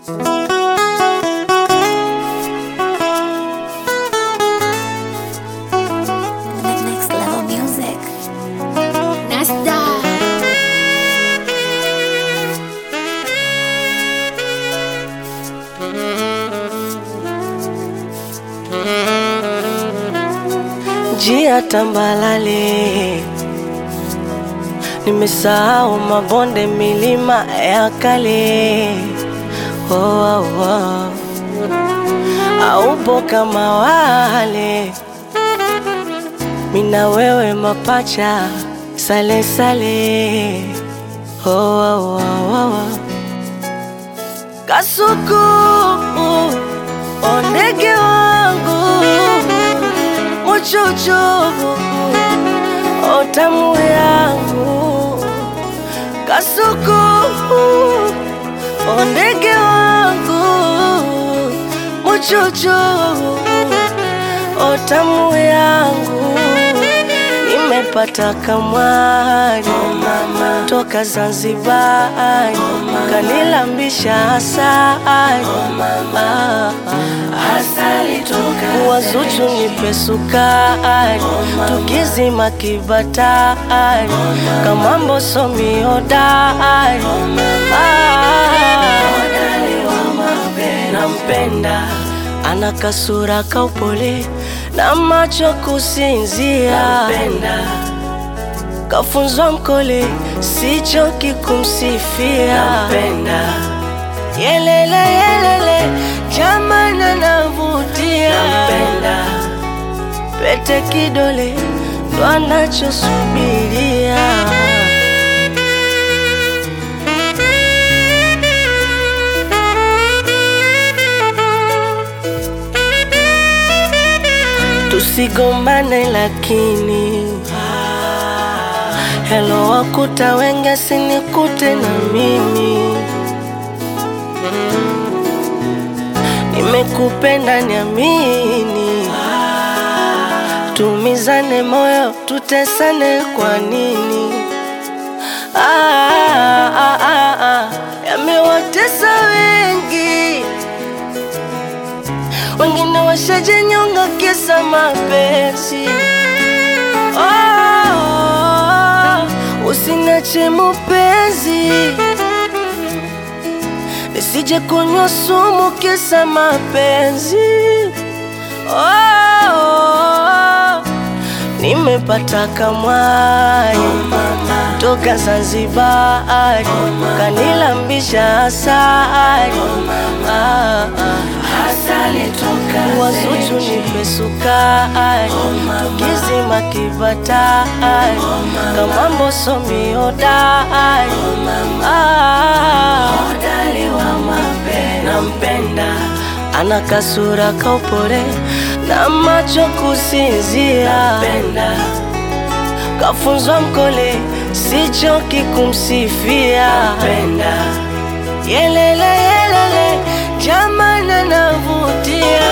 Next level music. Nasta. njia tambalale, nimesahau mabonde, milima ya kale. Oh, oh, oh. Aupo kama wale, mina wewe mapacha, sale sale. Oh, oh, oh, oh. Kasuku, ondege wangu muchuchu otamu yangu kasuku ondege wangu muchuchu otamu yangu nimepata kamwani toka Zanzibar kanilambisha asali wazuchu nipe sukari tukizima kibatari kamambo somi hodari nampenda ana kasura kaupole na macho kusinzia kafunzwa mkole sichoki kumsifia yelele yelele jamana navutia pete kidole ndo anachosubiria tusigombane lakini helo wakuta wenge sinikute na mimi nimekupenda niamini tumizane moyo tutesane kwa nini ah, ah, ah, ah. yamewatesa wengi wengine washajenyonga kisa mapenzi oh, usinache mupenzi nisije kunywa sumu kisa mapenzi oh, nimepata kamwani toka Zanzibar kanilambisha asali ah, ah. wazuchu nipe sukari tukizima kibatari kamambo somi hodari ah, nampenda ana kasura kaupole na macho kusinzia kafunzwa mkole sichoki kumsifia yelele yelele jamana navutia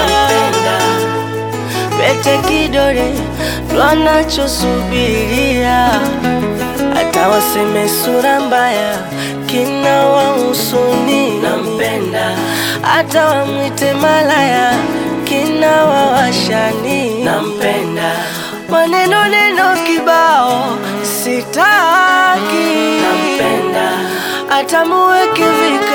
pete kidole ndo anachosubiria hata waseme sura mbaya kina wahusuni nampenda hata wamwite malaya kina wawashani nampenda maneno neno kibao sitaki nampenda hata muweke vika